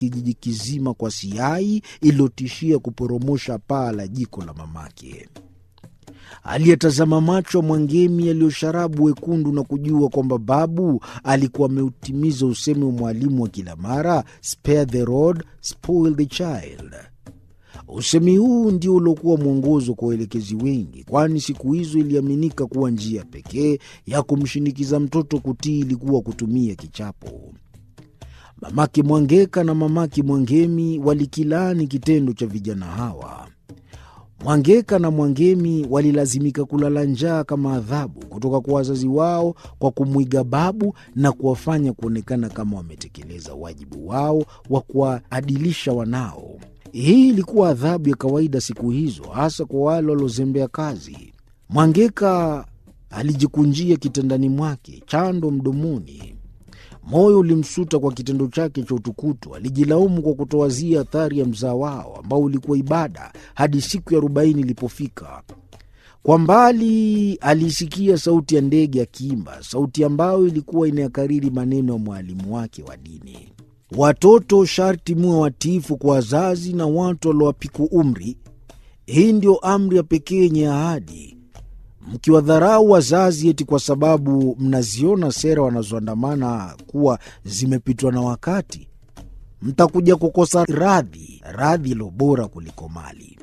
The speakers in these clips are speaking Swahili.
kijiji kizima kwa siai iliyotishia kuporomosha paa la jiko la mamake. Aliyetazama macho ya Mwangemi yaliyosharabu wekundu na kujua kwamba babu alikuwa ameutimiza usemi wa mwalimu wa kila mara, spare the rod, spoil the child. Usemi huu ndio uliokuwa mwongozo kwa waelekezi wengi, kwani siku hizo iliaminika kuwa njia pekee ya kumshinikiza mtoto kutii ilikuwa kutumia kichapo. Mamake Mwangeka na mamake Mwangemi walikilaani kitendo cha vijana hawa. Mwangeka na Mwangemi walilazimika kulala njaa kama adhabu kutoka kwa wazazi wao kwa kumwiga babu na kuwafanya kuonekana kama wametekeleza wajibu wao wa kuwaadilisha wanao. Hii ilikuwa adhabu ya kawaida siku hizo, hasa kwa wale waliozembea kazi. Mwangeka alijikunjia kitandani mwake, chando mdomoni. Moyo ulimsuta kwa kitendo chake cha utukutu. Alijilaumu kwa kutowazia athari ya mzaa wao ambao ulikuwa ibada hadi siku ya arobaini ilipofika. Kwa mbali alisikia sauti ya ndege akiimba, sauti ambayo ilikuwa inayakariri maneno ya mwalimu wake wa dini: watoto sharti muwe watiifu kwa wazazi na watu waliowapiku umri. Hii ndio amri ya pekee yenye ahadi mkiwadharau wazazi eti kwa sababu mnaziona sera wanazoandamana kuwa zimepitwa na wakati, mtakuja kukosa radhi, radhi ilo bora kuliko mali.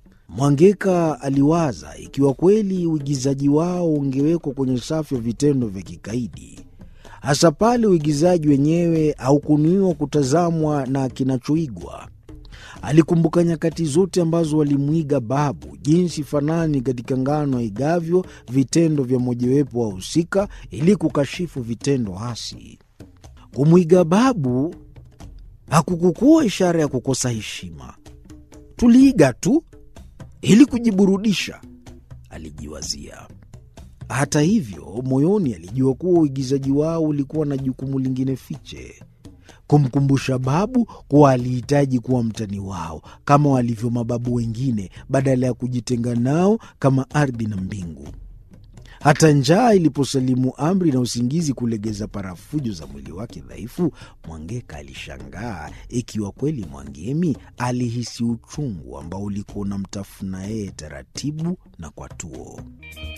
Mwangeka aliwaza ikiwa kweli uigizaji wao ungewekwa kwenye safu ya vitendo vya kikaidi, hasa pale uigizaji wenyewe haukunuiwa kutazamwa na kinachoigwa. Alikumbuka nyakati zote ambazo walimwiga babu, jinsi fanani katika ngano aigavyo vitendo vya mojawepo wahusika ili kukashifu vitendo hasi. Kumwiga babu hakukukuwa ishara ya kukosa heshima, tuliiga tu ili kujiburudisha, alijiwazia. Hata hivyo, moyoni alijua kuwa uigizaji wao ulikuwa na jukumu lingine fiche kumkumbusha babu kuwa alihitaji kuwa mtani wao kama walivyo mababu wengine, badala ya kujitenga nao kama ardhi na mbingu. Hata njaa iliposalimu amri na usingizi kulegeza parafujo za mwili wake dhaifu, Mwangeka alishangaa ikiwa kweli Mwangemi alihisi uchungu ambao ulikuwa unamtafuna yeye taratibu na kwa tuo.